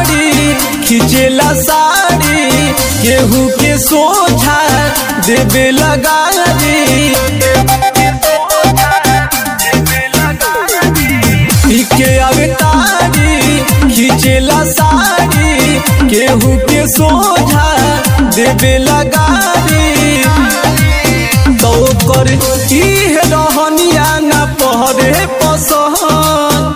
तारी खिंचेला साड़ी केहू के सोझा देवे लगारी के अवतारी खिंचेला साड़ी केहू के सोझा देवे लगारी तो कर इह रहनिया न पहरे पसहन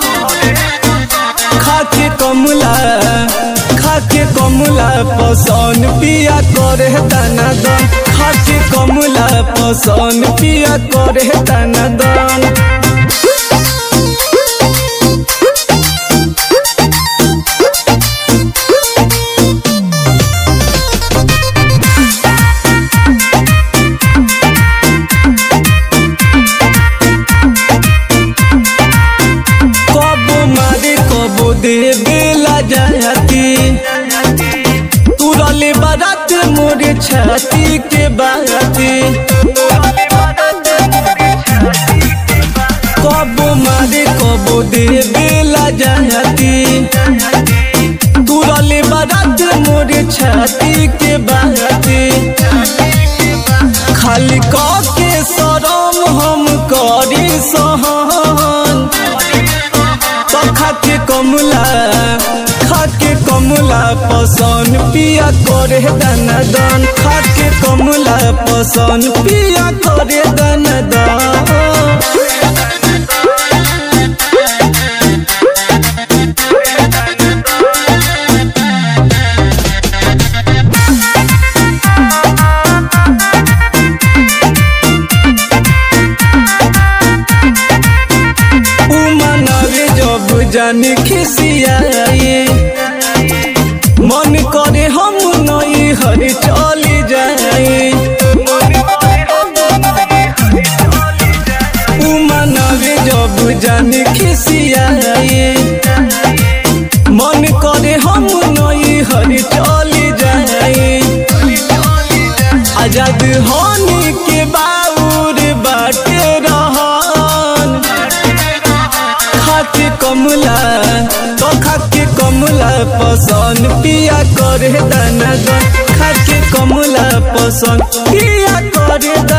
खाके कमला खाके कमला पसंद पिया करे दाना दान खाके कमला पसंद पिया करे दाना दान कबो मारे कबो देवे ला जाती तुरले बारात मोरे छाती के बाती कबो मारे कबो देवे ला जाती तुरले बारात मोरे छाती के बाती खाली क के शरम हम करी सहन तो खाके कमला खाके कमला पसंद पिया करे दाना दान खाके कमला पसंद पिया करे दाना दान उमनावे जब जाने खिसियाए मन करे हम नई हर चली जाए उमनावे जब जाने खिसियाए मन करे हम नई हर चली जाए आजाद होने के बाउर बाटे रहन खाके कमला तो खाके कमला पसंद पिया करे दाना दान खाके कमला पसंद पिया करे